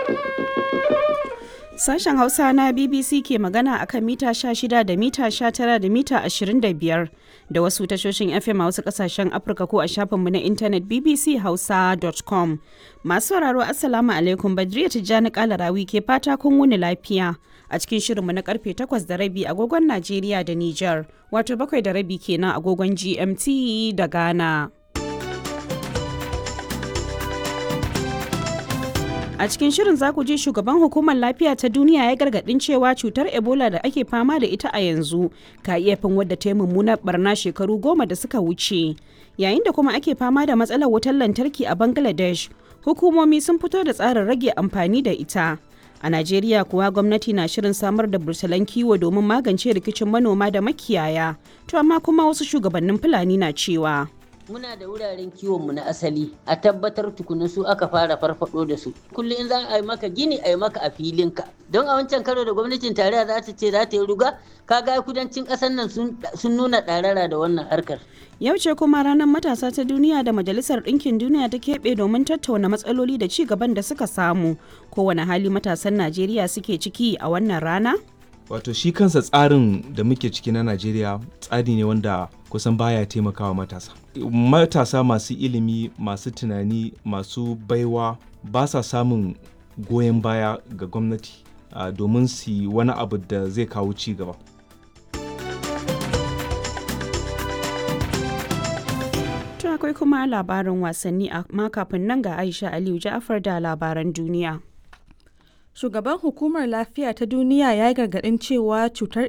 Sashen Hausa na BBC ke magana a kan mita 16 da mita 19 da mita 25 da wasu tashoshin FM a wasu kasashen Afirka ko a shafinmu na intanet bbchausa.com. Masu sauraro Assalamu alaikum Badriya Tijjani Kalarawi ke fata kun wuni lafiya a cikin shirinmu na karfe 8 da rabi agogon Najeriya da Nijar, wato bakwai da rabi kenan agogon GMT da Ghana. A cikin shirin za ku ji shugaban hukumar lafiya ta duniya ya gargadin cewa cutar Ebola da ake fama da ita a yanzu ka iya fin wadda ta yi mummunar barna shekaru goma da suka wuce. Yayin da kuma ake fama da matsalar wutar lantarki a Bangladesh, hukumomi sun fito da tsarin rage amfani da ita. A Najeriya kuwa gwamnati na shirin samar da bursalan kiwo domin magance rikicin manoma da makiyaya, to amma kuma wasu shugabannin Fulani na cewa. muna da wuraren kiwonmu na asali a tabbatar tukuna su aka fara farfado da su kullum in za a yi maka gini a yi maka a filinka don a wancan karo da gwamnatin tarayya za ta ce za ta yi ruga kaga kudancin ƙasar nan sun nuna ɗarara da wannan harkar Yau ce kuma ranar matasa ta duniya da Majalisar Ɗinkin Duniya ta keɓe domin tattauna matsaloli da ci gaban da suka samu. Kowane hali matasan Najeriya suke ciki a wannan rana? wato shi kansa tsarin da muke ciki na najeriya tsari ne wanda kusan baya taimakawa matasa matasa masu ilimi masu tunani masu baiwa ba sa samun goyon baya ga gwamnati uh, domin su yi wani abu da zai kawo ci gaba To akwai kuma labarin wasanni amma kafin nan ga Aisha Aliyu Ja'afar da labaran duniya. Shugaban Hukumar Lafiya ta Duniya ya yi gargaɗin cewa cutar